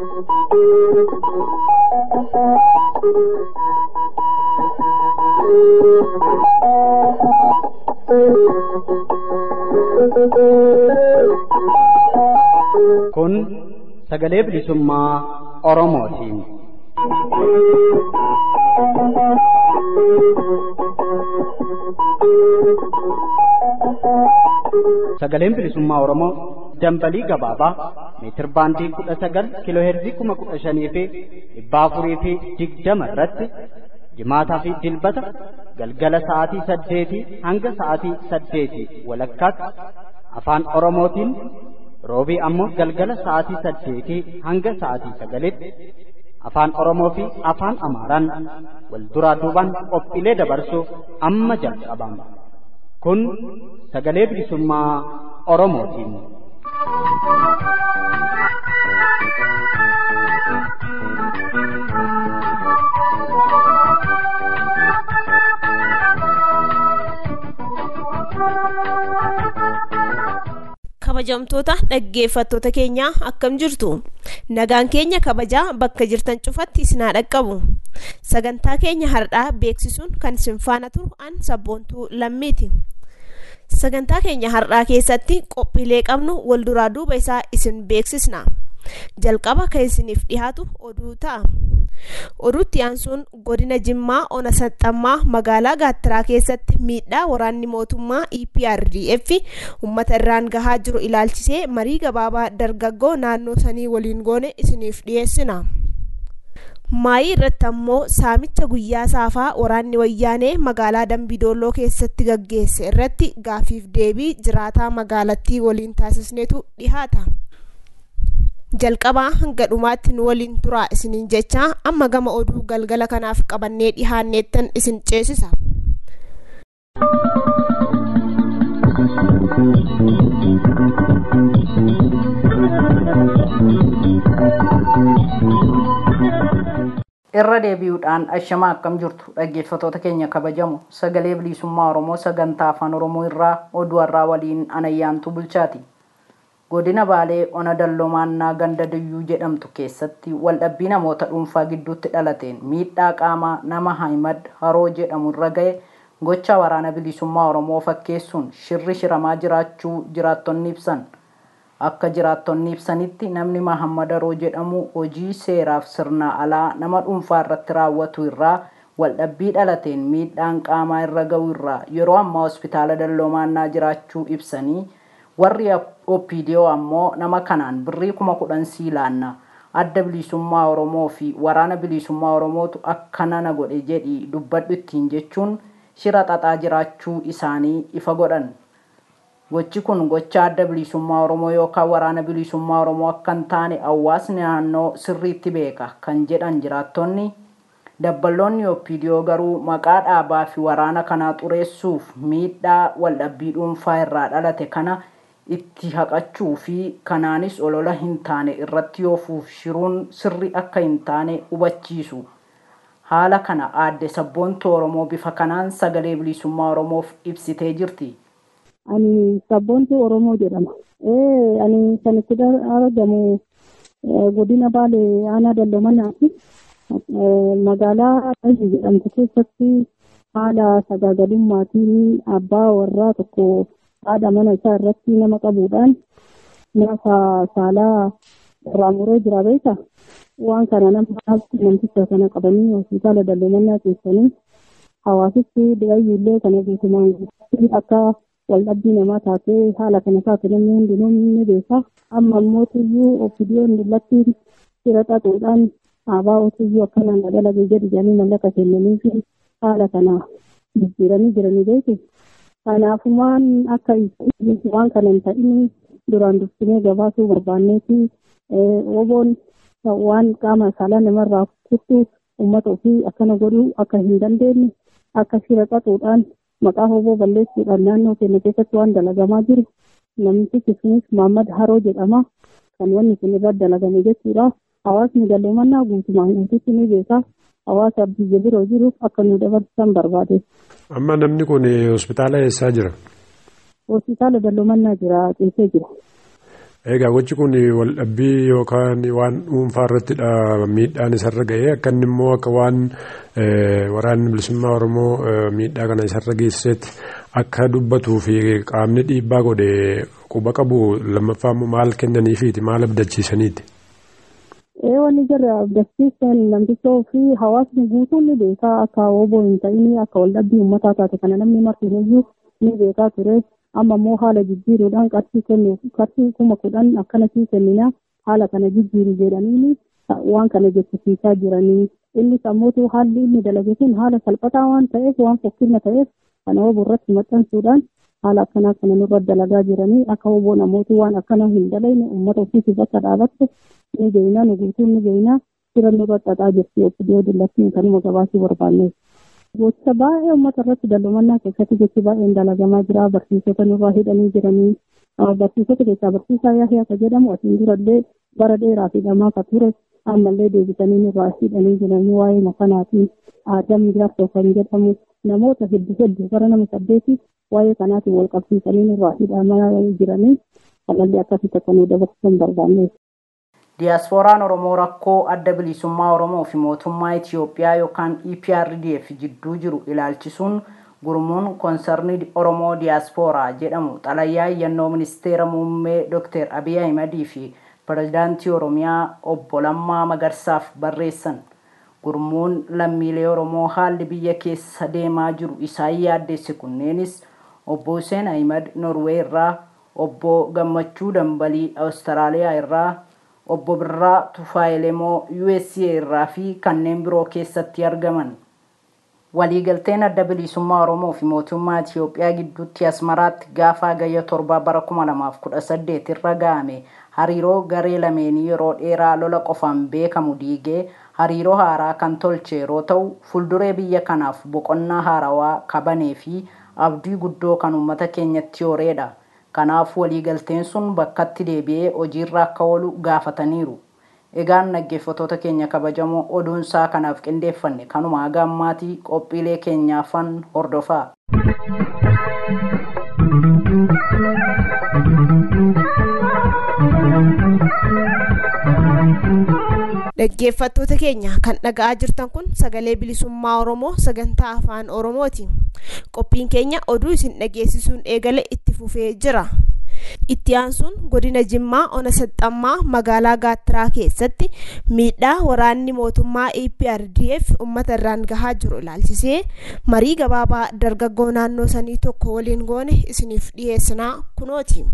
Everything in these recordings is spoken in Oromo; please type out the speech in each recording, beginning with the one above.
Kun sagalee bilisummaa Oromootiin. Sagaleen bilisummaa Oromoo dambalii gabaabaa meetir baandii kudha sagal kiiloo heerzii kuma kudha shanii fi dhibba afurii fi digdama irratti jimaataa fi dilbata galgala sa'aatii saddeetii hanga sa'aatii saddeetii walakkaatti afaan Oromootiin roobii ammoo galgala sa'aatii saddeetii hanga sa'aatii sagalitti afaan Oromoo fi afaan Amaaraan wal duraa duubaan qophiilee dabarsuuf amma jalqabama. Kun sagalee bilisummaa Oromootiin. kabajamtoota dhaggeeffattoota keenyaa akkam jirtu nagaan keenya kabajaa bakka jirtan cufatti isin haa dhaqqabu sagantaa keenya har'aa beeksisuun kan isin faana turu an sabboontuu lammiiti sagantaa keenya har'aa keessatti qophiilee qabnu wal duraa duuba isaa isin beeksisna jalqaba kan isiniif dhihaatu oduu ta'a oduutti aansuun godina jimmaa ona saxxammaa magaalaa gaattiraa keessatti miidhaa waraanni mootummaa eprdf ummata irraan gahaa jiru ilaalchisee marii gabaabaa dargaggoo naannoo sanii waliin goone isiniif dhiyeessina maayii irratti ammoo saamicha guyyaa saafaa waraanni wayyaanee magaalaa dambidooloo keessatti gaggeesse irratti gaafiif deebii jiraataa magaalattii waliin taasisneetu dhihaata. jalqabaa hanga dhumaatti nu waliin turaa isiniin jechaa amma gama oduu galgala kanaaf qabannee dhihaanneettan isin ceesisa. irra deebi'uudhaan ashamaa akkam jirtu dhaggeeffatoota keenya kabajamu sagalee bilisummaa oromoo sagantaa afaan oromoo irraa oduu har'aa waliin anayyaantu bulchaati. godina baalee ona dallomaannaa ganda diyyuu jedhamtu keessatti waldhabbii namoota dhuunfaa gidduutti dhalateen miidhaa qaamaa nama haimad haroo jedhamu irra ga'e gocha waraana bilisummaa oromoo fakkeessuun shirri shiramaa jiraachuu jiraattonni ibsan akka jiraattonni ibsanitti namni mahammad haroo jedhamu hojii seeraaf sirnaa alaa nama dhuunfaa irratti raawwatu irraa waldhabbii dhalateen miidhaan qaamaa irra ga'u irraa yeroo ammaa hospitaala dalloomaannaa jiraachuu ibsanii warri opidiyoo ammoo nama kanaan birrii kuma kudhan siilaanna adda bilisummaa oromoo fi waraana bilisummaa oromootu akkana na godhe jedhi dubbadhu ittiin jechuun shira xaxaa jiraachuu isaanii ifa godhan gochi kun gocha adda bilisummaa oromoo yookaan waraana bilisummaa oromoo akka hin taane hawaasni naannoo sirriitti beeka kan jedhan jiraattonni dabballoonni opidiyoo garuu maqaa dhaabaa fi waraana kanaa xureessuuf miidhaa waldhabbii dhuunfaa irraa dhalate kana itti haqachuu fi kanaanis olola hin taane irratti yoofuuf shiruun sirri akka hin taane hubachiisu. Haala kana aadde sabboontuu Oromoo bifa kanaan sagalee bilisummaa Oromoof ibsitee jirti. Ani sabboontuu Oromoo jedhama. Ani kan itti argamu godina Baalee aanaa Dalloomannaati. Magaalaa Dhahi jedhamtu keessatti haala sagaagalummaatiin abbaa warraa tokko haadha mana isaa irratti nama qabuudhaan nyaata saalaa irraa muree jira beeka. Waan kana nama namticha kana qabanii hospitaala dallumannaa keessanii hawaasichi dhiyayyuullee kana guutumaan akka waldhabbii namaa taatee haala kana taate namni hundinuu ni beeka. Amma immoo tuyyuu ofidiyoon lattiin sira xaxuudhaan aabaa otuyyuu akkanaan dalagee jedhi jedhanii mallaqa kennanii fi haala kana jijjiiranii jiranii beeku. Kanaafumaan akka waan kana hin ta'in duraan dursinee gabaasuu barbaanneeti oboon waan qaama saalaa namarraa kuttu uummata ofii akkana godhuu akka hin dandeenye akka shira xaxuudhaan maqaa hoboo balleessuudhaan naannoo keenya keessatti waan dalagamaa jiru namtichi sunis Maammad Haroo jedhama kan wanni kun irratti dalagame jechuudha. Hawaasni dalloomannaa guutumaan guutuutti ni beeka. Hawaasa biyya biroo jiruuf akka nu dabarsan barbaade. Amma namni kun hospitaala eessaa jira? Hospitaala dalloomannaa jira ciisee jira. Egaa gochi kun waldhabbii yookaan waan dhuunfaa irrattidha miidhaan isarra ga'ee akka inni immoo akka waan waraanni bilisummaa Oromoo miidhaa kana isarra geessisetti akka dubbatuu fi qaamni dhiibbaa godhe quba qabu lammaffaa immoo maal kennaniifiiti maal abdachiisaniiti. Ee wanni jirra abdachiisan namtichoo fi hawaasni guutuun ni beekaa akka obbo hin ta'in akka waldhabbii uummataa taate kana namni martinuyyuu ni beekaa ture. amma immoo haala jijjiiruudhaan qarshii kennu qarshii kuma kudhan akkanatti kennina haala kana jijjiiru jedhanii waan kana jechisiisaa jiranii innis ammoo haalli inni dalage kun haala salphataa waan ta'eef waan fokkina ta'eef kana obbo irratti maxxansuudhaan haala akkanaa kana nurra dalagaa jiranii akka obbo namooti waan akkana hin dalayne uummata ofiisiif akka dhaabatte ni geeyna nu guutuun ni geeyna sira nurra xaxaa jirti obbidiyoo dillattiin kanuma gabaasii barbaanneef. gocha baay'ee uummata irratti dallumannaa keessatti gochi baay'een dalagamaa jira barsiisota nurraa hidhanii jiranii barsiisota keessaa barsiisaa yaahii akka jedhamu asiin durallee bara dheeraa hidhamaa akka ture ammallee deebisanii nurraa hidhanii jiranii waa'ee makanaatiin aadam jaarsoo kan jedhamu namoota hedduu hedduu bara nama saddeeti waa'ee kanaatiin wal qabsiisanii nurraa hidhamaa jiranii kanallee akkasitti akka nu dabarsan barbaanneef. Diyaaspooraan Oromoo rakkoo adda bilisummaa Oromoo fi mootummaa Itiyoophiyaa yookaan EPRDF jidduu jiru ilaalchisuun gurmuun koonsarnii Oromoo Diyaaspooraa jedhamu xalayyaa iyyannoo ministeera muummee Dr. Abiy Ahimadii fi pirezidaantii Oromiyaa obbo Lammaa Magarsaaf barreessan. Gurmuun lammiilee Oromoo haalli biyya keessa deemaa jiru isaan yaaddeesse kunneenis obbo Hussein Ahimad Norwee irraa, obbo Gammachuu Dambalii Awustiraaliyaa irraa, obbo Birraa Tufaayilemoo USA irraa fi kanneen biroo keessatti argaman. Waliigalteen adda bilisummaa Oromoo fi mootummaa Itiyoophiyaa gidduutti Asmaraatti gaafa hagayya torba bara 2018 irra ga'ame hariiroo garee lameenii yeroo dheeraa lola qofaan beekamu diigee hariiroo haaraa kan tolche yeroo ta'u fuulduree biyya kanaaf boqonnaa haarawaa kabanee fi abdii guddoo kan uummata keenyatti horeedha. Kanaaf waliigalteen sun bakkatti deebi'ee hojiirra akka oolu gaafataniiru. Egaan dhaggeeffattoota keenya kabajamoo oduunsaa kanaaf qindeeffanne kanuma haga ammaatii qophiilee keenyaafan hordofaa. Dhaggeeffattoota keenya kan dhaga'aa jirtan kun sagalee bilisummaa Oromoo sagantaa afaan Oromooti. Qophiin keenya oduu isin dhageessisuun eegale itti fufee jira. Itti aansuun godina Jimmaa Ona Saxxammaa magaalaa Gaattiraa keessatti miidhaa waraanni mootummaa EPRDF uummata irraan gahaa jiru ilaalchisee marii gabaabaa dargaggoo naannoo sanii tokko waliin goone isiniif dhiyeessinaa kunooti.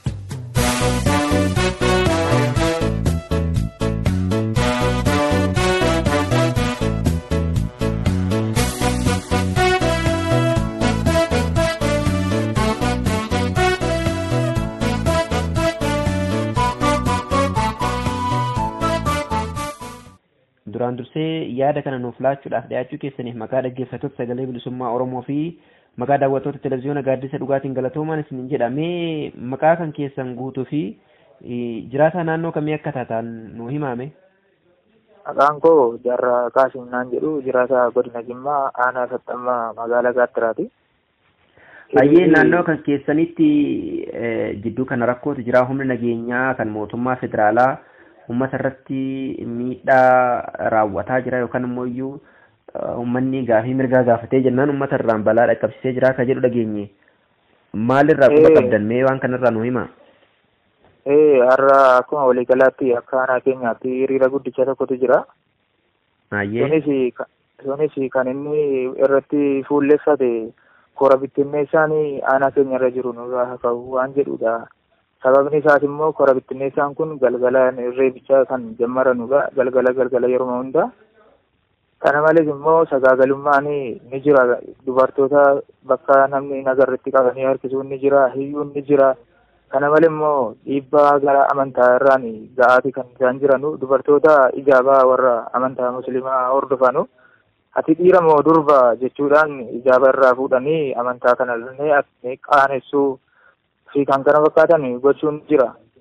duraan dursee yaada kana nuuf laachuudhaaf dhiyaachuu keessaniif maqaa dhaggeeffattoota sagalee bilisummaa Oromoo fi maqaa daawwattoota televezyiyoona gaaddisa dhugaatiin galatoomaan isiniin jedhamee maqaa kan keessan guutuu fi jiraataa naannoo kamii akka taatan nu himame. Maqaan koo Jaarraa Kaasiminaan jedhu jiraataa godina Jimmaa aanaa saxxammaa magaalaa Gaattiraati. Hayyee naannoo kan keessanitti jidduu kana rakkootu jira humni nageenyaa kan mootummaa federaalaa uummata irratti miidhaa raawwataa jira yookaan immoo iyyuu uummanni gaafii mirgaa gaafatee jennaan uummata irraan balaa dhaqqabsiisee jira akka jedhu dhageenye maalirraa quba qabdan mee waan kanarraa nu hima. Ee har'a akkuma waliigalaatti akka aanaa keenyaatti hiriira guddicha tokkotu jira. Hayyee. Sunis kan inni irratti fuulleffate kora bittinneessaan aanaa keenya irra jiru nurraa ka'u waan jedhudha. sababni isaas immoo kora bittinneessaan kun galgala reebichaa kan jammaranudha galgala galgala yeroo hunda kana malees immoo sagaagalummaan ni jira dubartoota bakka namni nagarratti qabanii harkisuun ni jira hiyyuun ni jira kana malee immoo dhiibbaa gara amantaa irraan ga'aati kan isaan jiranu dubartoota ijaabaa warra amantaa musliimaa hordofanu ati dhiira moo durba jechuudhaan ijaaba irraa fuudhanii amantaa kana illee qaanessuu fi kan kana fakkaatan gochuun jira.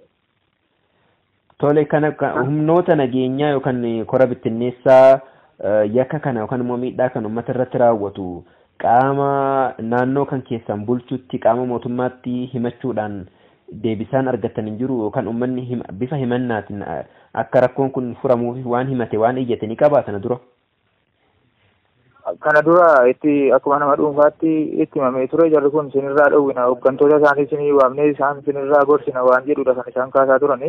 Tole kana humnoota nageenyaa yookaan kora bittinneessaa yakka kana yookaan immoo miidhaa kan uummata irratti raawwatu qaama naannoo kan keessan bulchutti qaama mootummaatti himachuudhaan deebisaan argatan hin jiru yookaan uummanni bifa himannaatiin akka rakkoon kun furamuuf waan himate waan iyyate ni qabaa sana dura. Kana dura itti akkuma nama dhuunfaatti itti himamee ture jarri kun sinirraa dhowwina hooggantoota isaanii sinii waamnee isaan sinirraa gorsina waan jedhudha kan isaan kaasaa turani.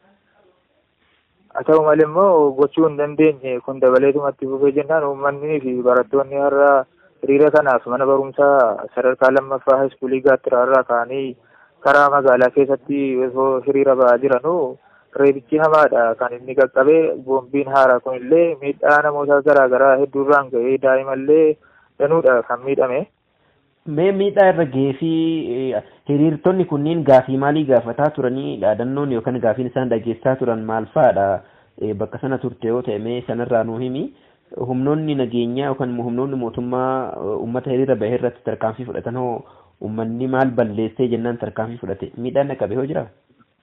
Haa ta'u malee immoo gochuu hin dandeenye kun dabaleetumatti fufee jennaan uummanni fi barattoonni har'a hiriira kanaaf mana barumsaa sadarkaa lammaffaa haiskuulii gaattiraarraa ka'anii karaa magaalaa keessatti osoo hiriira ba'aa jiranuu reebichi hamaadha kan inni qaqqabee boombiin haaraa kunillee miidhaa namoota garaagaraa hedduurraan ga'ee daa'imallee danuudha kan miidhame. Mee miidhaa irra ga'ee fi hiriirtonni kunniin gaafii maalii gaafataa turanii dhaadannoon yookaan gaafiin isaan dhageessaa turan maal fa'aadha bakka sana turte yoo ta'e mee sanarraa nuu himi humnoonni nageenyaa yookaan humnoonni mootummaa uummata hiriira bahee irratti tarkaanfii fudhatan hoo uummanni maal balleessee jennaan tarkaanfii fudhate miidhaan dhaqqabe hoo jira?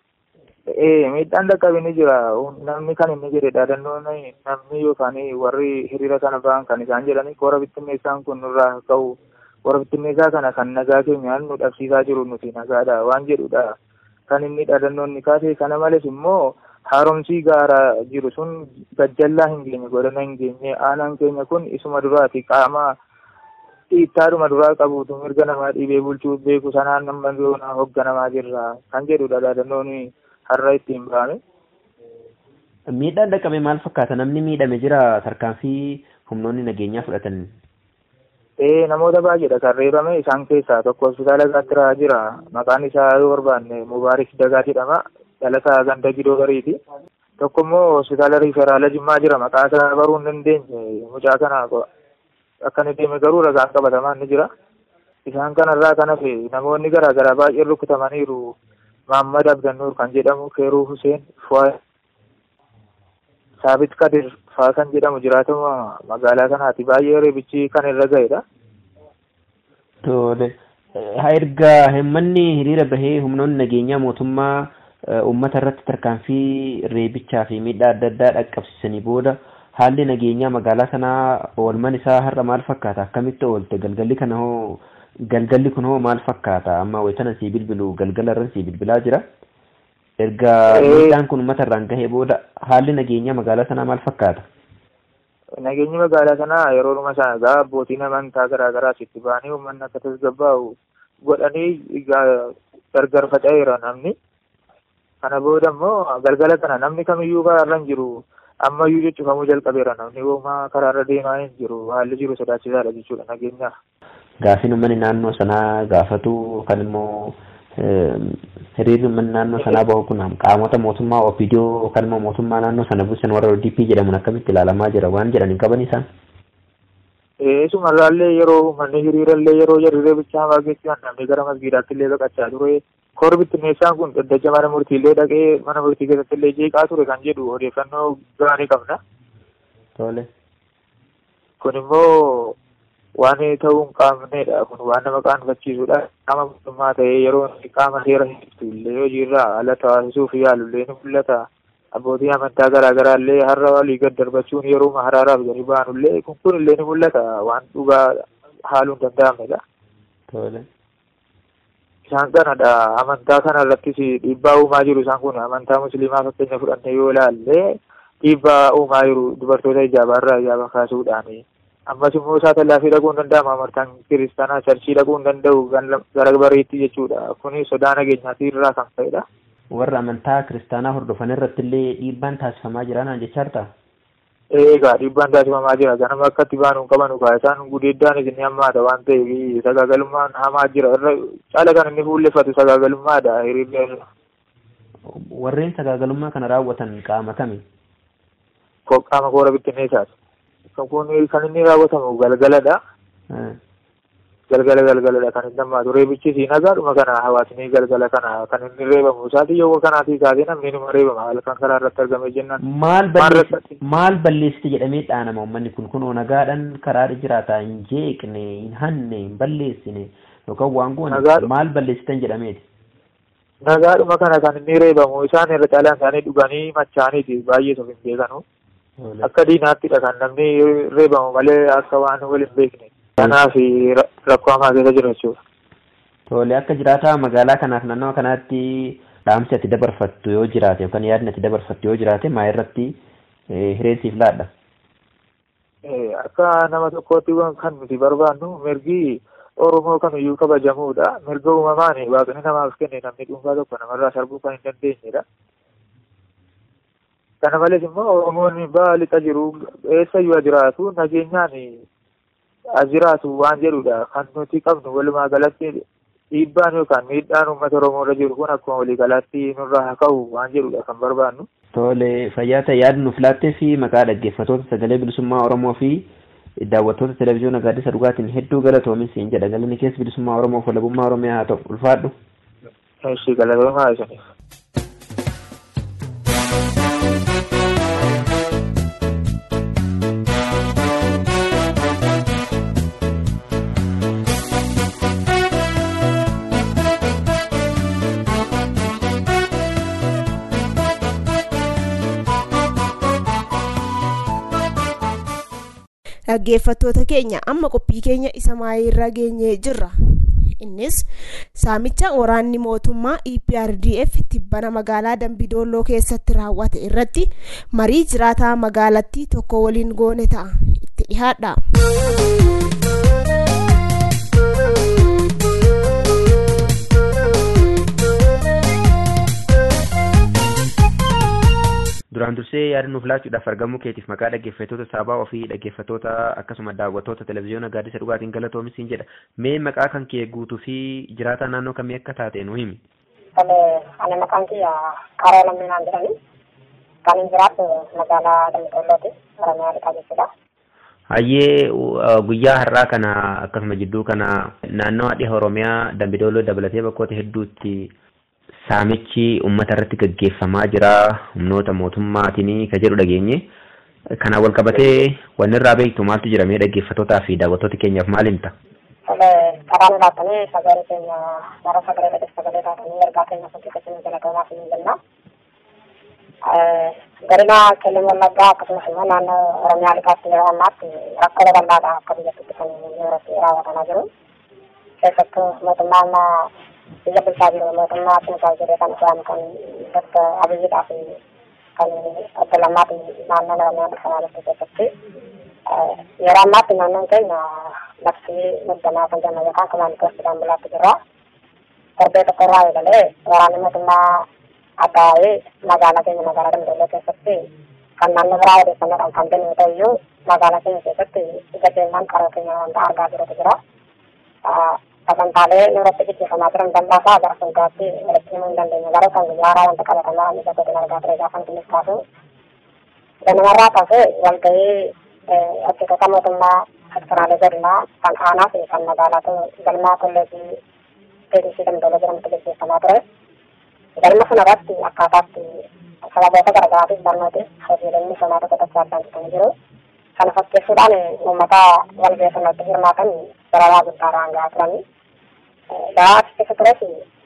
Ee miidhaan dhaqqabe ni jira namni kan inni jedhe dhaadannoon namni yookaan warri hiriira kana ba'an kan isaan jedhani koora bittinneessaan kun nurraa ka'u koora bittinneessaa kana kan nagaa keenyaan nu dhabsiisaa jiru nuti nagaadha waan jedhudha kan inni dhaadannoon ni kaase kana malees immoo haaromsii gaaraa jiru sun gajjallaa hin geenye godhana hin geenye aanaan keenya kun isuma duraati qaama dhiittaadhuma duraa qabuutu mirga namaa dhiibee bulchuu beeku sanaan nama yoona hoogganamaa jirra kan jedhudha dhaadannoon har'a ittiin ba'ame. Miidhaan dhaqqabe maal fakkaata namni miidhame jira tarkaanfii humnoonni nageenyaa fudhatan. Ee namoota baay'eedha kan reebame isaan keessaa tokko hospitaala gaattiraa jira maqaan isaa yoo barbaanne Mubaarik Dagaa jedhama dhalataa ganda gidoo gariiti. Tokko immoo hospitaala riiferaala Jimmaa jira maqaa isaa baruu hin dandeenye mucaa kana akka inni deeme garuu ragaan qabatamaan ni jira. Isaan kanarraa kan hafe namoonni garaagaraa baay'een rukutamaniiru. Muhammad Abdannuur kan jedhamu Keeruu Huseen Fuwaay Saabit Kadir faa kan jedhamu jiraatuma magaalaa kanaati baay'ee reebichi kan irra ga'edha. Tole. Haa erga himmanni hiriira bahee humnoonni nageenyaa mootummaa uummata irratti tarkaanfii reebichaa fi miidhaa adda addaa dhaqqabsiisanii booda haalli nageenyaa magaalaa sanaa oolman isaa har'a maal fakkaata akkamitti oolte galgalli kana hoo galgalli kun hoo maal fakkaata amma wayitana sii bilbilu galgala irra sii bilbilaa jira erga miidhaan kun uummata irraan gahee booda haalli nageenyaa magaalaa sanaa maal fakkaata. Nageenyi magaalaa sanaa yeroo dhuma sana egaa abbootiin amantaa garaa garaas itti ba'anii uummanni akka tasgabbaa'u godhanii gargar faca'eera namni. Kana booda immoo galgala kana namni kamiyyuu karaarra hin jiru ammayyuu jechuufamuu jalqabeera namni uumaa karaarra deemaa hin jiru haalli jiru sodaachisaadha jechuudha nageenyaaf. Gaafiin uummanni naannoo sanaa gaafatu kan immoo hiriirri uummanni naannoo sanaa bahu kun qaamota mootummaa OPDO yookaan immoo mootummaa naannoo sana bulchan warra ODP jedhamuun akkamitti ilaalamaa jira waan jedhan hin qaban isaan. Eesumarraallee yeroo uummanni hiriirallee yeroo hiriiree bichaa waaqessi namni gara masgiidaatti illee baqachaa ture. Koora bittinneessaan kun daddacha mana murtiillee dhaqee mana murtii keessatti illee jeeqaa ture kan jedhu odeeffannoo gaarii qabna. Tole. Kun immoo waan ta'uu hin qabnedha. Kun waan nama qaanfachiisudha. Qaama mootummaa ta'ee yeroo qaama seera himtu illee hojiirraa ala taasisuuf yaalu illee ni mul'ata. Abbootii amantaa garaa garaa illee har'a walii gad darbachuun yeroo haraaraaf gadi ba'an illee kun kun illee ni mul'ata. Waan dhugaa haaluu hin danda'amnedha. Tole. Isaan kanadha amantaa kana irrattis dhiibbaa uumaa jiru isaan kun amantaa musliimaa fakkeenya fudhanne yoo ilaalle dhiibbaa uumaa jiru dubartoota ijaabaarraa ijaaba kaasuudhaani. ammas immoo saatalaafii dhaquu hin danda'ama amantaan kiristaanaa charchii dhaquu hin danda'u gara bariitti jechuudha kuni sodaa nageenyaatii irraa kan ka'edha. Warra amantaa kiristaanaa hordofan irratti illee dhiibbaan taasifamaa jira naan jechaa jirta? Eegaa dhiibbaan taasifamaa jira ganama akka itti baanu qabanu kaa isaan gudeeddaan isin hammaata waan ta'eef sagaagalummaan hamaa jira irra caala kan inni fuulleffatu sagaagalummaadha hiriirri irra. Warreen sagaagalummaa kana raawwatan qaama kami? Qaama koora bittinneessaati. kun kan inni raawwatamu galgaladha. Galgala galgaladha kan inni hammaatu reebichi si nagaadhuma kana hawaasni galgala kana kan inni reebamu isaati yoo kanaatii kaasee namni nima reebama halkan karaa irratti argame jennaan. Maal balleessiti maal balleessiti jedhamee dhaanama uummanni kun kunoo nagaadhaan karaadha jiraata hin jeeqne hin hanne hin balleessine yookaan waan goone maal balleessitan jedhameeti. Nagaadhuma kana kan inni reebamu isaan irra caalaan isaanii dhuganii machaaniiti baay'ee sof hin beekanu. akka diinaattidha kan namni reebamu malee akka waan wal hin beekne kanaaf rakkoo hamaa keessa jira jechuudha. Tole akka jiraataa magaalaa kanaaf naannawa kanaatti dhaamsi ati dabarfattu yoo jiraate yookaan yaadni ati dabarfattu yoo jiraate maa irratti hireensiif laadha. Akka nama tokkootti kan nuti barbaannu mirgi Oromoo kamiyyuu kabajamuudha. Mirga uumamaan waaqni namaaf kenne namni dhuunfaa tokko namarraa sarbuu kan hin dandeenyedha. Kana malees immoo Oromoon ba'a lixa jiru eessayyuu jiraatu nageenyaan jiraatu waan jedhudha. Kan nuti qabnu walumaa galatti dhiibbaan yookaan miidhaan uummata Oromoo irra jiru kun akkuma waliigalaatti nurraa haa ka'u waan jedhudha kan barbaannu. Tole fayyaa ta'e yaadni nuuf laattee fi maqaa dhaggeeffattoota sagalee bilisummaa Oromoo fi daawwattoota televezyiyoona gaaddisa dhugaatiin hedduu galatoomi siin jedha galanni keessa bilisummaa Oromoo fi walabummaa Oromiyaa haa ta'u ulfaadhu. Eessi galatoomaa isiniif. dhaggeeffattoota keenya amma qophii keenya isa maayirra geenyee jirra innis saamicha waraanni mootummaa eprdf tibbana magaalaa dambidooloo keessatti raawwate irratti marii jiraataa magaalattii tokko waliin goone ta'a itti dhihaadha. duraan dursee yaada nuuf laachuudhaaf argamuu keetiif maqaa dhaggeeffattoota saabaa ofii dhaggeeffattoota akkasuma daawwattoota televezyiyoona gaaddisa dhugaatiin galatoomi siin jedha mee maqaa kan kee guutuu fi jiraataa naannoo kamii akka taate nu himi. Ani maqaan kiyya Qaroo Lamminaan jedhani kan hin jiraattu magaalaa Dambidoolooti Oromiyaa dhiqaa jechuudha. Hayyee guyyaa har'aa kana akkasuma jidduu kana naannoo dhiha Oromiyaa Dambidooloo dabalatee bakkoota hedduutti saamichi uummata irratti gaggeeffamaa jira humnoota mootummaatiin ka jedhu dhageenye kanaan wal qabatee wanni irraa beektu maaltu jira mee dhaggeeffattootaa fi daawwattoota keenyaaf maal himta? Karaan laattanii sagalee keenya gara sagalee dhaggeef sagalee taatanii ergaa keenya fakkii jalaqamaa fi jenna. Godina Qellem Wallaggaa akkasumas immoo naannoo Oromiyaa lixaatti yeroo ammaatti rakkoo babal'aadha akka biyyattitti kan yerootti raawwatamaa jiru. Keessattuu mootummaan biyya bulchaa jiru mootummaa Tinsaa jedhee kan isaan kan Dr. Abiyyiidhaa fi kan obbo Lammaati naannoo Oromiyaa bulchamaa jirtu keessatti yeroo ammaatti naannoon keenya labsii muddamaa kan jennu yookaan kumaan gostiidhaan bulaatti jirra. Torbee tokko irraa eegalee waraanni mootummaa addaa'ee magaalaa keenya magaalaa Dambidooloo keessatti kan naannoo biraa odeeffannoodhaan kan kennu ta'e iyyuu magaalaa keenya keessatti ija keenyaan qaroo keenya wanta argaa jirutu jira. sagantaalee irratti gaggeeffamaa jiran dallaasaa gara fuulduraatti walitti himuu hin dandeenye garuu kan guyyaaraa wanta qabatamaa ija kootiin argaa ture gaafa nuti kaasu ganamarraa kaasee walgahii hojjettoota mootummaa sektoraalee godinaa kan aanaa fi kan magaalaatu galmaa kolleejii PDC Dambidooloo jedhamutti gaggeeffamaa ture. Galma sanarratti akkaataatti sababoota garaagaraatiif barnooti hojiileen misoomaa tokko tokko addaan citanii jiru. Kana fakkeessuudhaan uummata walgahii sanatti hirmaatan dararaa guddaadhaan gahaa turanii. Gahaa achi keessa tures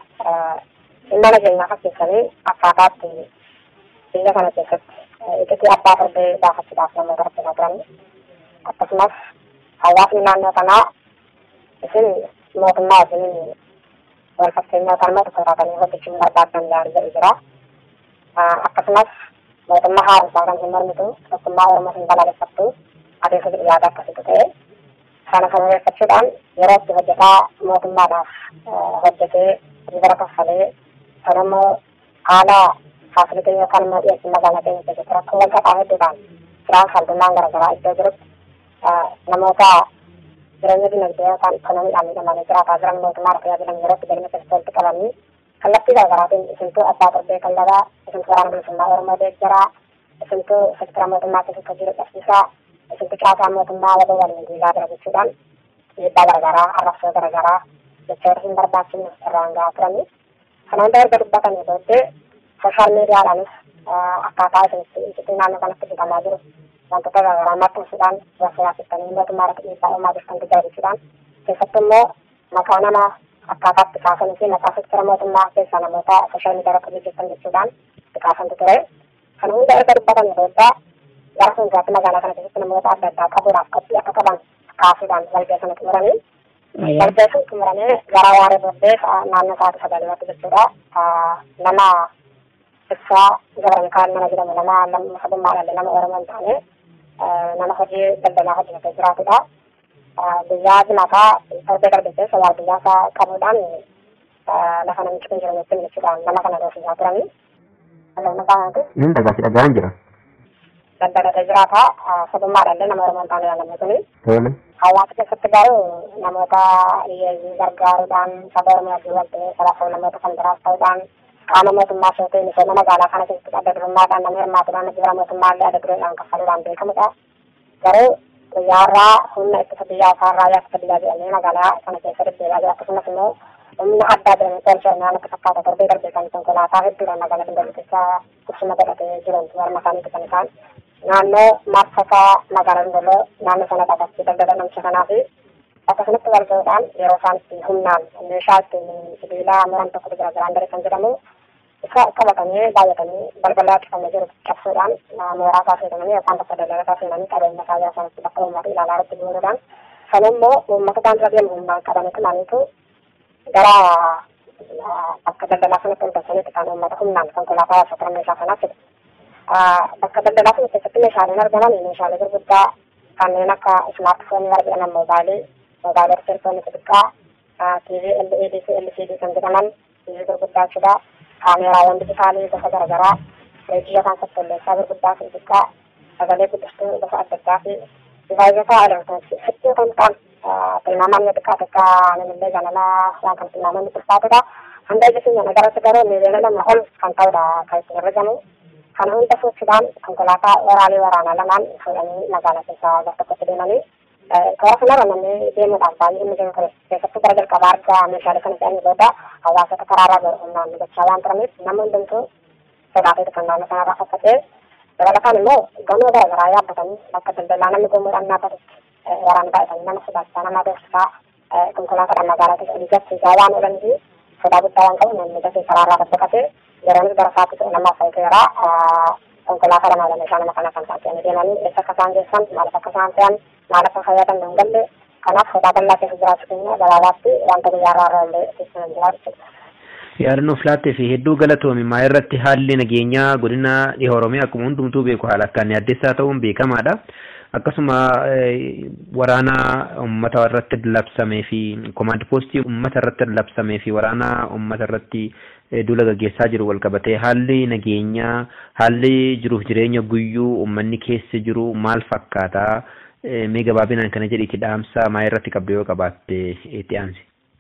dhimma nageenyaa fakkeessanii akkaataatti biyya kana keessatti iccitii abbaa torbee baafachuudhaaf namoota rakkisaa turanii. Akkasumas hawaasni naannoo kanaa isin mootummaa isin wal fakkeenyaa yookaan immoo tokko taatanii hojjechuun barbaadan gaarii jedhu jira. Akkasumas mootummaa haaromsaa kan hin mormitu tokkummaa Oromoo hin balaaleffattu adeemsa jedhu yaada akkasiitu ta'e kana sababeeffachuudhaan yeroo itti hojjetaa mootummaadhaaf hojjetee gibira kaffalee kan immoo haala faasilitii yookaan immoo dhiyeessii magaalaa keenya keessatti rakkoo wal qaxaa hedduudhaan jiraan salphummaan garaagaraa iddoo jirutti namoota jireenya dinagdee yookaan ikonomiidhaan miidhamanii jiraataa jiran mootummaa tajaajilan yerootti galma keessatti walitti qabanii kallattii garaagaraatiin isintuu abbaa torbee qalladhaa isintuu waraana bilisummaa oromoo deeggaraa isintuu sektara mootummaa keessatti hojii dadhabsiisaa isintuu caasaa mootummaa waboo waliin diigaa jira jechuudhaan dhiibbaa garaagaraa arrabsoo garaagaraa jechoota hin barbaachifne irraan gahaa turanii kana hunda erga dubbatanii booddee sooshaal miidiyaadhaanis akkaataa isintuu naannoo kanatti hidhamaa jiru wantoota garaagaraa maxxansuudhaan warshaasiftanii mootummaa irratti dhiibbaa uumaa jirtan tajaajiluudhaan keessattuu immoo maqaa namaa akkaataatti kaasanii fi maqaa sektara mootummaa keessaa namoota sooshaal miidiyaa irratti hojjetan jechuudhaan itti kaasantu ture. Kana hunda erga dubbatan booda gara fuulduraatti magaalaa kana keessatti namoota adda addaa qabuudhaaf qophii akka qaban kaasuudhaan walgahii sana xumuranii Darbee sun xumuramee gara waaree booddee naannoo sa'aatii sagaliiwwatti jechuudha. Nama ibsaa Gabra Mikaa'el nama jedhamu nama nama sabummaa dhalle nama Oromoo hin taane nama hojii daldalaa hojjetee jiraatudha. Guyyaa jimaataa torbee darbe keessa waardiyyaa isaa qabuudhaan lafa namichi kun jiru jechuun jechuudhaan nama kana doofisaa turanii. Nin dhagaasi dhagaan jira. Daldalatee jiraata sabummaa dhalle nama Oromoo hin taane namni kuni. Tole. Hawaasa keessatti garuu namoota hiyyeeyyii gargaaruudhaan saba Oromoo wajjin wal ta'ee sadaafuu namoota kan biraas ta'uudhaan qaama mootummaa ta'ee misooma magaalaa kana keessatti adda durummaadhaan nama hirmaatuudhaan gibira mootummaa illee adda dureedhaan kaffaluudhaan beekamudha. Garuu guyyaarraa humna ittisa biyyaa isaa raayyaa ittisa biyyaa jedhamee magaalaa kana keessa deddeebi'aa jira akkasumas immoo humna addaa jedhamee poolisii oromiyaan akka fakkaata torbee darbee kan konkolaataa hedduudhaan magaalaa dindaluu keessa qubsuma godhatee jiran warma isaaniiti kan isaan naannoo marsasaa magaalaa dindaloo naannoo sana dhaqatti daldala namicha kanaa fi akkasumatti wal ga'uudhaan yeroo isaan itti humnaan meeshaa ittiin sibiilaa muran tokkotu jira giraandarii kan jedhamu isa qabatanii baay'atanii balbala cufamee jiru cabsuudhaan mooraa isaa seenanii yookaan bakka daldala isaa seenanii qabeenya isaa jira sanatti bakka uummata ilaalaa irratti guuruudhaan sana immoo uummata daandii deemu humnaan qabanii tumaniitu gara bakka daldalaa sanatti ol galchaniitti kan uummata humnaan konkolaataa yaasota meeshaa sanaa fidu. Bakka daldalaa sana keessatti meeshaaleen argaman meeshaalee gurguddaa kanneen akka ismaartifoonii argaman moobaayilii mobaayilii telefoonii xixiqqaa TV LED fi LCD kan jedhaman TV gurguddaa jechuudha. Kaameraawwan dijitaalii gosa garaagaraa reejii yookaan sattolleessaa gurguddaa fi xixiqqaa sagalee guddistuu gosa adda addaa fi divaayizota elektirooniksii hedduu kan ta'an tilmaamaan yoo xiqqaa xiqqaa namillee ganalaa waan kan tilmaaman ulfaatudha. Hanga ija keenya nagarratti garuu miiliyoona lama ol kan ta'udha kan itti herregamu. Kana hunda sochiidhaan konkolaataa waraalee waraanaa lamaan fuudhanii magaalaa keessaa gara tokkotti deemanii toora kanarra namni deemuudhaaf baay'ee inni jiru ture keessattuu gara jalqabaa argaa meeshaalee kana fe'anii booda hawaasota karaarraa garu humnaan gochaa waan turaniif nama hundumtuu sodaatee kan naannoo sanarraa fakkatee dabalataan immoo gamoo garaagaraa yaabbatanii bakka daldalaa namni gomuudhaan dhaabbatutti waraana baay'atanii nama sodaachisaa nama doorsisaa konkolaataadhaan magaalaa keessa olii gachiisaa waan oolanii fi sodaa guddaa waan qabu namni dafee karaarraa dabbaqatee yeroonis gara sa'aatii kudha lamaaf fayyadeera konkolaataa lama lama meeshaa nama kana kan taasisanii deemanii eessa akka isaan geessan maaliif akka isaan fe'an maal akka fayyadan hin galle kanaaf sodaa bal'aa keessa jiraachuu keenya gabaabaatti wanta guyyaarraa irraa illee keessa jira jechuudha. Yaadannoof laattee fi hedduu galatoomi maa irratti haalli nageenyaa godina dhiha Oromiyaa akkuma hundumtuu beeku haala akkaan yaaddeessaa ta'uun beekamaadha. Akkasuma waraana uummata irratti labsamee fi komaand poostii uummata irratti labsamee fi waraana uummata irratti duula gaggeessaa jiru wal qabatee haalli nageenyaa haalli jiruuf jireenya guyyuu uummanni keessa jiru maal fakkaata? mee gabaabinaan kana jedhiiti dhaamsa maa irratti qabdu yoo qabaatte itti aansi.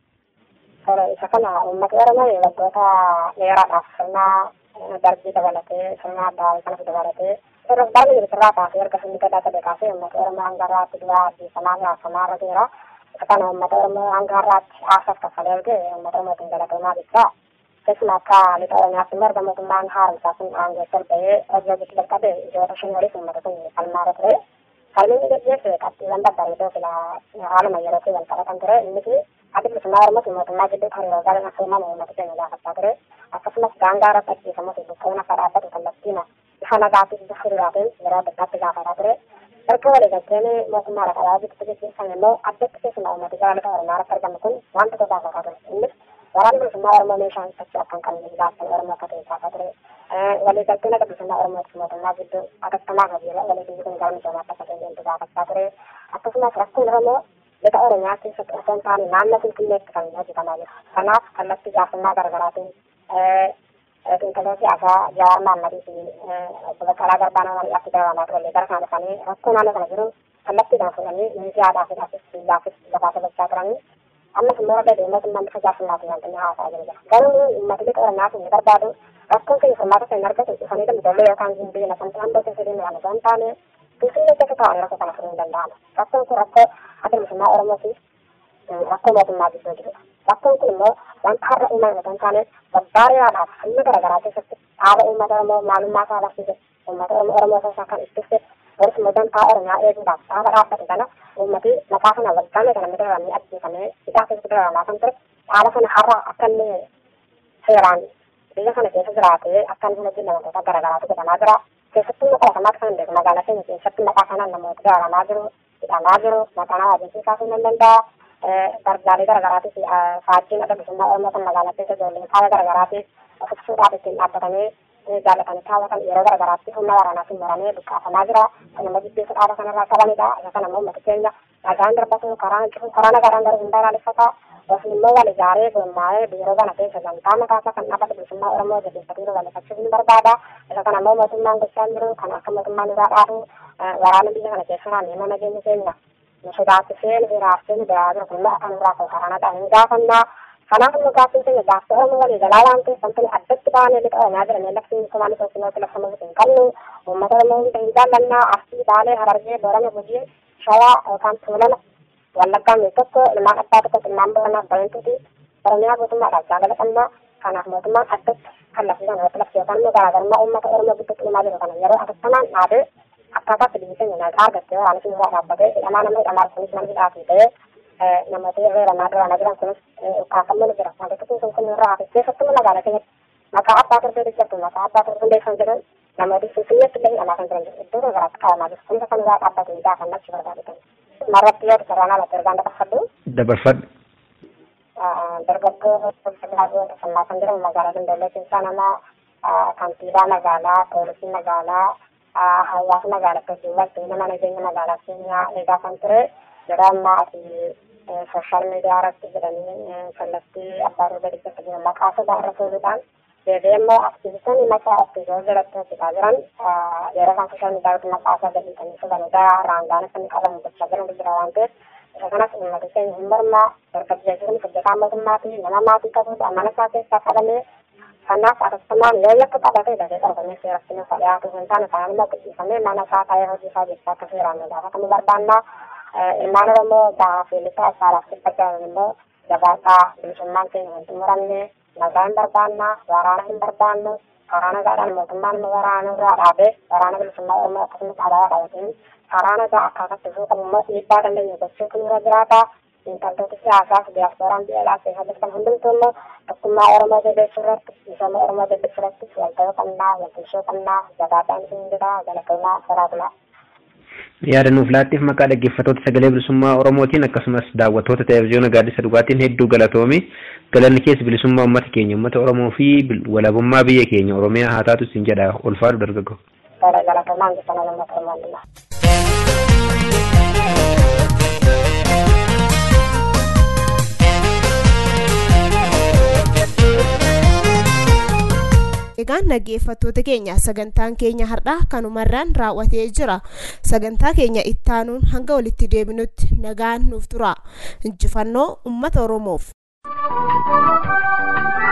Isa kana uummata Oromoo waggoota dheeraadhaaf sirna darbii dabalatee sirna addaa kanas dabalatee irra baay'ee jiru sirraa kaasee erga sirni gadaa sadee kaasee uummata Oromoo hanga har'aatti du'aa fi samaa gaafamaa irra jira. Isa kana uummata Oromoo hanga har'aatti aasaaf kaffalee erge uummata Oromootiin galatoomaa jecha. Keessumaa akka lixa Oromiyaatti immoo erga mootummaan haaromsaa sun aangeessa ba'ee hojii hojiitti jalqabe ijoota shan waliif uummata kun falmaa irra ture. Falmiin gaggeesse qabxiiwwan babbareedoo fila haaluma yerootti wal qabatan ture innis ati bilisummaa Oromoo mootummaa gidduutti hariiroo gaarii akka uumamu uummata keenya gaafachaa ture. Akkasumas daangaa irratti ajjeefamuu fi buqqa'uun akka dhaabbatu kallattiina bifa nagaatiif bifa hiriiraatiin yeroo adda addaatti gaafataa ture. Erga waliigalteen mootummaa dhaqalaa gidduutti gaggeeffame immoo addatti keessumaa uummati gara lixa Oromiyaa irratti argamu kun waan tokko gaafataa ture. Innis waraanni bilisummaa Oromoo meeshaan ibsachuu akka hin qabne gaafatan Oromoo akka ta'e gaafataa ture. waliigalteen akka bilisummaa Oromoo fi mootummaa gidduu akkasumas hojii waliigalli kun gara misoomaatti akka deemtu gaafachaa ture. Akkasumas rakkoon Oromoo lixa Oromiyaa keessatti osoo hin taane naannoo Finfinneetti kan hojjetamaa jiru. Kanaaf kallattii gaafannaa garaagaraatiin xiinxaloo siyaasaa Jawaar Maammadii fi obbo Baqqalaa Garbaan walitti dabalanaa ture gara kana dhufanii rakkoo naannoo kana jiru kallattiidhaan fuudhanii miidiyaadhaafis biyyaafis lafaa taphachaa turanii ammas immoo warra mootummaan bifa jaarsummaatti wantoonni haasaa jiru jira. Garuu uummata lixa Oromiyaatiin ni barbaadu rakkoon keenya furmaata kan argatu dhufanii dambidoollee yookaan gimbii lafa hamboo keessa deemuudhaan osoo hin taane finfinnee keessa taa'anii rakkoo kana furuu hin danda'amu. Rakkoon kun rakkoo akka bilisummaa Oromoo fi rakkoo mootummaa gidduu jirudha. Rakkoon kun immoo wanta har'a uumame osoo hin taane babbaariyaadhaaf sirna garaagaraa keessatti dhaaba uummata Oromoo maalummaa isaa barsiise uummata Oromoo isaa kan ittise boris immoo dantaa Oromiyaa eeguudhaaf dhaaba dhaabbate kana uummati maqaa kana waggaame kana miidhaganii ajjeefamee hidhaa keessatti dararamaa kan ture dhaaba kana har'a akka inni seeraan biyya kana keessa jiraatee akka inni hojii namoota garaagaraatu godhamaa jira. Keessattuu maqaa kanaatti kan beeku magaalaa keenya keessatti maqaa kanaan namoota dararamaa jiru, hidhamaa jiru, maqaa nama ajjeesuu kaasuu ni danda'a. gargaarii garagaraatiif faajjiin adda bilisummaa oromoo kan magaalaa keessa ijoolleen kaaba garagaraatiif ofibsuudhaaf ittiin dhaabbatanii jaallatanii kaawwatan yeroo garagaraatti humna waraanaatiin maramee buqqaafamaa jira kan nama jibbeessu dhaaba kanarraa qabanidha isa kana immoo uummata keenya nagaan darbatu karaa karaa nagaan darbu hundaa ilaaleffata yookiin immoo wal ijaaree gurmaa'ee biiroo kana keessa gamtaa mataasaa kan dhaabbata bilisummaa oromoo jabeeffatee babal'ifachuuf ni barbaada isa kana immoo mootummaan gochaa jiru kan akka mootummaan irraa dhaabu waraana biyya kana keessa naannoo nageenya keenya nu sodaachisee nu hiraarsee nu dayaa jiru kun immoo akka nurraa koo karaa nagaa hin gaafannaa kanaaf immoo gaaffiin keenya gaaffii oromoo walii galaa waan ta'eef wantoonni addatti baanee lixa oromiyaa jedhamee labsiin kumaan tokkinooti labsamuuf hin qabnu uummata oromoo hunda hin jaallannaa arsii baalee harargee boorana gujii shawaa yookaan tuulama wallaggaan mee tokko ilmaan abbaa tokko ilmaan booranaaf bayantuuti oromiyaa mootummaadhaaf jaalala qabna kanaaf mootummaan addatti kallattiidhaan irratti labsi yookaan immoo garaagarummaa uummata oromoo gidduutti uumaa jiru kana yeroo atattamaan dhaabee akkaataatti biyyi keenya nagaa argattee waraana sun irraa dhaabbatee hidhamaa nama hidhamaa kunis nama hidhaatii ta'ee namoota irra ramaa duraana jiran kunis ukkaafamuu ni jira wantoota kun kun irraa hafe keessattuu magaalaa keenyatti maqaa abbaa torbee jirtu maqaa abbaa torbee kan jedhan namooti finfinneetti illee hidhamaa kan jiran jiru iddoo garaatti qabamaa jiru hunda kan irraa dhaabbatee gaafannaa achi barbaadatan marratti yoo sararaan alatti ergaan dabarfadhu dabarfadhu dargaggoo filaatuu tasammaa kan jedhamu magaalaa Daldallee keessaa nama kantiibaa magaalaa poolisii magaalaa hawaasa magaalaa akkasumas nama nageenya magaalaa keenyaa eegaa kan ture yeroo ammaa ati sooshaal miidiyaa irratti jedhanii kallattii abbaa roobee dhibbatti jiru maqaa sodaa irra fuudhuudhaan deebi'ee immoo aktiivistoonni maqaa aktiivoo jalatti hojjetaa jiran yeroo isaan sooshaal miidiyaa irratti maqaa isaa gadhiisanii fuudhanii raangaan akka inni qabamu gochaa jiran jira waan ta'eef isa kanas uummata keenya hin mormaa dargaggeessi kun hojjetaa mootummaatii nama maatii qabuudha mana isaa keessaa qabamee kanaaf atattamaan yoo yakka qabatee dafee qabamee seeratti nuuf dhiyaatu hin taane kanaan immoo qixxiifamee mana isaa taa'ee hojii isaa jechaa akka seeraan nu gaafatamuu barbaannaa ilmaan oromoo gahaa fi lixaa isaadhaaf dhibba jaalan immoo jabaadhaa bilisummaan keenya hin xumuramne nagaa hin barbaannaa waraana hin barbaannu karaa nagaadhaan mootummaan nu waraana irraa dhaabee waraana bilisummaa oromoo akkasumas alaabaa qabateen karaa nagaa akkaataatti fuu qabu immoo dhiibbaa dandeenya gochuutu nurra jiraata intaltoota siyaasaaf diyaaspooraan biyya alaa keessa jirtan hundumtuu immoo tokkummaa oromoo jabeessuu irratti misooma oromoo jabeessuu irratti walta'uu qabnaa waltumsuu qabnaa jabaadhaan isin jira galatoomaa soraatulaa. yaada nuuf laattiif maqaa dhaggeeffattoota sagalee bilisummaa oromootiin akkasumas daawwattoota televezyiyoona gaaddisa dhugaatiin hedduu galatoomi galanni keessa bilisummaa uummata keenya uummata oromoo fi walabummaa biyya keenya oromiyaa haa taatu isin jedha ulfaadhu dargaggoo. galatoomaan jecha nama uummata oromoo Egaan dhaggeeffattoota keenya sagantaan keenya har'aa kanumarraan raawwatee jira. Sagantaa keenya ittaanuun hanga walitti deebinutti nagaan nuuf tura. Injifannoo uummata Oromoof.